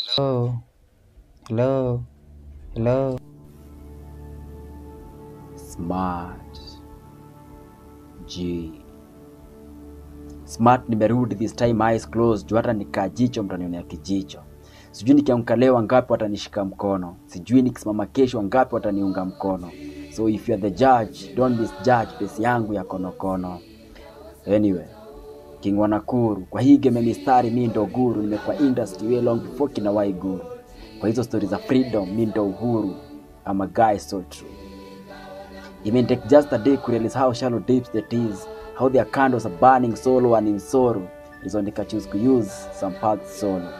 Hello. Hello. Hello. Smart. G. Smart nimerudi this time eyes closed. Juu hata nikaa jicho mtanionea kijicho. Sijui nikiamka leo wangapi watanishika mkono. Sijui nikisimama kesho wangapi wataniunga mkono. So if you are the judge, don't misjudge pesi yangu ya konokono. Anyway, King wa Nakuru, kwa hii game ya mistari mi ndo guru, nimekuwa industry way long before kina wai guru. Kwa hizo stori za freedom mi ndo uhuru. I'm a guy so true. It may take just a day to realize how shallow deep it is, how their candles are burning solo and in sorrow. Is when they choose to use some paths solo.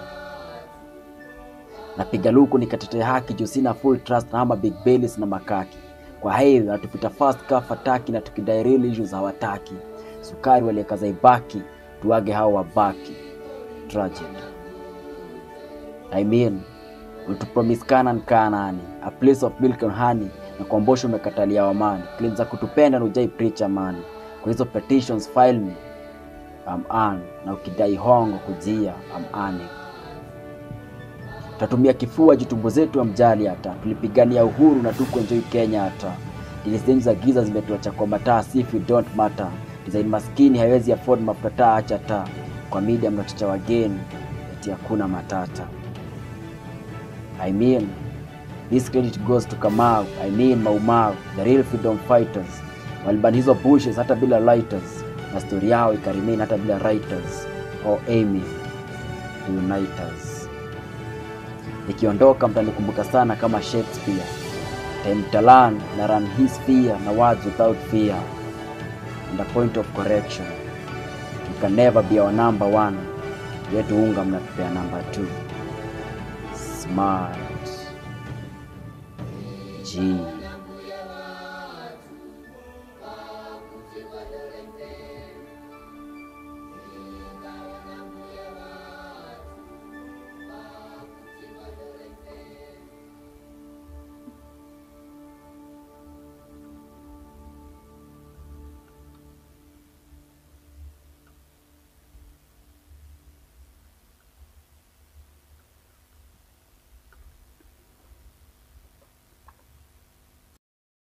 Napiga luku nikatetea haki juu sina full trust na ama big bellies na makaki. Kwa hiyo natupita fast ka fataki na tukidai real issues hawataki. Sukari waliekaza ibaki, tuage hao wabaki. Tragedy. I mean, ulitupromise Canaan Kanaani, a place of milk and honey, na kuambosha umekatalia wamani. Claims za kutupenda na ujai preach amani. Kwa hizo petitions file me, I'm on. Na ukidai hongo kujia, I'm on it. Tutatumia kifua juu tumbo zetu amjali hata. Tulipigania uhuru na tuko enjoy Kenya hata. Dili zenyu za giza zimetuacha kwa mataa, see if you don't matter. Design maskini haiwezi afford mafuta taa, acha taa. Kwa media mnachocha wageni, eti hakuna matata. I mean, this credit goes to Kamau, I mean Mau Mau, the real freedom fighters. Waliban hizo bushes hata bila lighters, na story yao ikaremain hata bila writers, or aiming to unite us. Nikiondoka mtanikumbuka sana kama Shakespeare. Time Talan na run his fear na words without fear. And a point of correction. You can never be our number one. Yetu unga mnatupea number two. Smart. G.